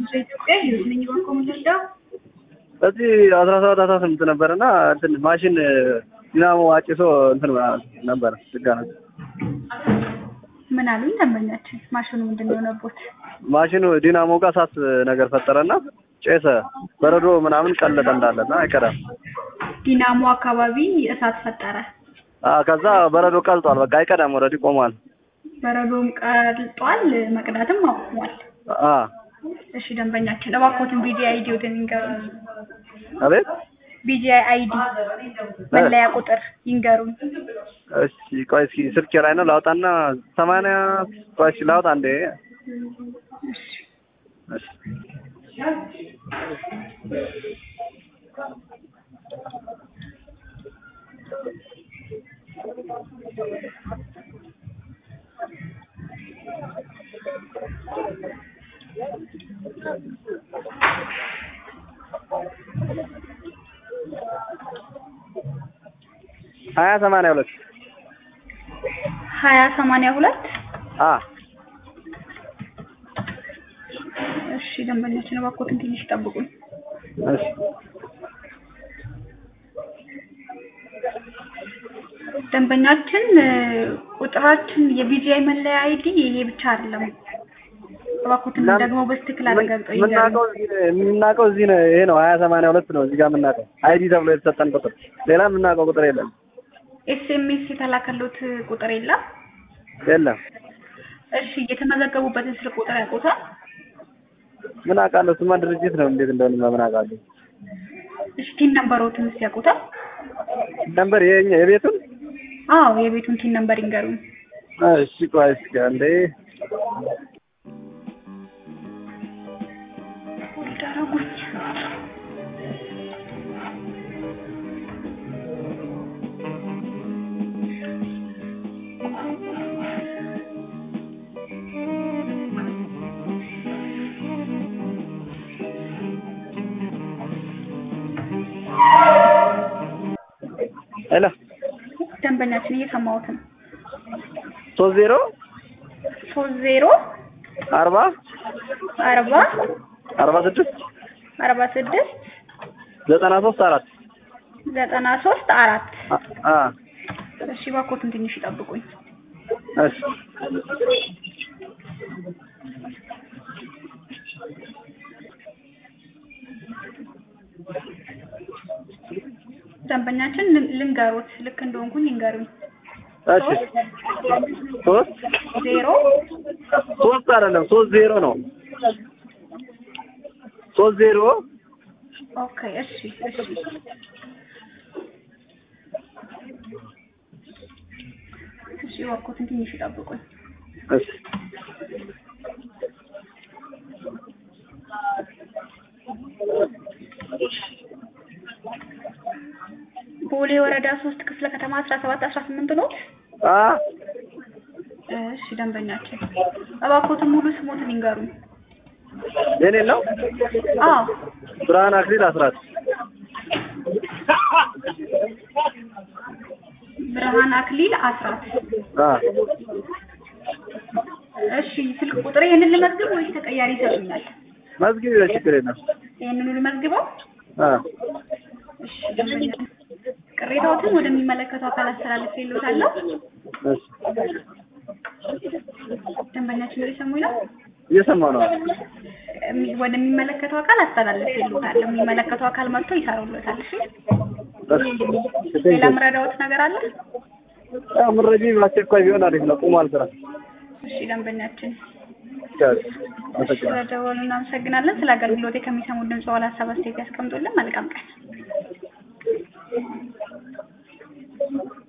ኢትዮጵያ ህይወት ነኝ ባንኮ ምንልዳው በዚህ አስራ ሰባት አስራ ስምንት ነበር እና እንትን ማሽን ዲናሞ አጭሶ እንትን ነበር ድጋሚ ምን አሉኝ ደንበኛችን? ማሽኑ ምንድን ነው የሆነቦት? ማሽኑ ዲናሞ ጋር እሳት ነገር ፈጠረና ጨሰ። በረዶ ምናምን ቀለጠ እንዳለና አይቀዳም። ዲናሞ አካባቢ እሳት ፈጠረ። አ ከዛ በረዶ ቀልጧል። በቃ አይቀዳም። ኦልሬዲ ቆሟል። በረዶም ቀልጧል፣ መቅዳትም አቁሟል። አ እሺ ደንበኛችን እባክዎትን ቢጂአይ አይዲ ወደ ይንገሩን። አቤት ቢጂአይ አይዲ መለያ ቁጥር ይንገሩን። እሺ ቆይ እስኪ ስልኬ ላይ ነው ላውጣና ሰማንያ ቆይ እስኪ ላውጣ እንዴ እሺ ሀያ ሰማንያ ሁለት ሀያ ሰማንያ ሁለት አ እሺ ደንበኛችን እባክዎትን ትንሽ ይጠብቁኝ። እሺ ደንበኛችን ቁጥራችን የቢጂአይ መለያ አይዲ ይሄ ብቻ አይደለም። እባክዎትን ደግሞ በስትክክል አረጋግጠው ይንገሩን። የምናውቀው እዚህ ነው የምናውቀው እዚህ ነው ይሄ ነው ሀያ ሰማንያ ሁለት ነው እዚህ ጋር የምናውቀው አይዲ ተብሎ የተሰጠን ቁጥር ሌላ የምናውቀው ቁጥር የለም ኤስኤምኤስ የተላከሉት ቁጥር የለም። የለም እሺ የተመዘገቡበትን ስልክ ቁጥር ያውቁታል? ምን አውቃለሁ ስማ ድርጅት ነው እንዴት እንደሆነ ምን አውቃለሁ እሺ ቲን ነምበሮትንስ ያውቁታል? ነበር የኛ የቤቱን አዎ የቤቱን ቲን ነምበር ይንገሩን። እሺ ቆይ እስኪ አንዴ ዳረጉኝ ሄሎ ደንበኛችን እየሰማሁት ነው። ሶስት ዜሮ ሶስት ዜሮ አርባ አርባ አርባ ስድስት አርባ ስድስት ዘጠና ሶስት አራት ዘጠና ሶስት አራት አ እሺ እባክዎትን ትንሽ ይጠብቁኝ። እሺ ደንበኛችን ልን- ልንገሩት ልክ እንደሆንኩኝ ይንገሩኝ። እሺ ሶስት ዜሮ ሶስት አይደለም ሶስት ዜሮ ነው ሶስት ዜሮ ኦኬ እሺ እሺ እሺ እባክዎትን ትንሽ ይጠብቁኝ። እሺ ቦሌ ወረዳ ሶስት ክፍለ ከተማ አስራ ሰባት አስራ ስምንት ኖት። አ እሺ ደንበኛችን እባክዎትን ሙሉ ስሞትን ይንገሩኝ። የኔ ነው አዎ ብርሃን አክሊል አስራት ብርሃን አክሊል አስራት። አ እሺ ስልክ ቁጥር ይሄንን ልመዝግብ ወይስ ተቀያሪ ይሰጡኛል? መዝጊብ ችግር የለም ይሄንኑ ልመዝግበው? አ እሺ ደንበኛችን ቅሬታዎትን ወደሚመለከተው አካል አስተላልፌልዎታለሁ። እሺ ደንበኛችን እየሰሙኝ ነው? እየሰማሁ ነው እሚ- ወደሚመለከተው አካል አስተላልፌልዎታለሁ። የሚመለከተው አካል መጥቶ ይሰሩልዎታል። እሺ እሺ ሌላ ምረዳዎት ነገር አለ? ያው ምረጂ በአስቸኳይ ቢሆን አሪፍ ነው ቁሟል ስራ እሺ ደንበኛችን አመሰግናለሁ ስለደወሉ እናመሰግናለን። ስለ አገልግሎቴ ከሚሰሙ ድምጽ ዋላ ሀሳብ አስተያየት ያስቀምጡልን። መልካም ቀን።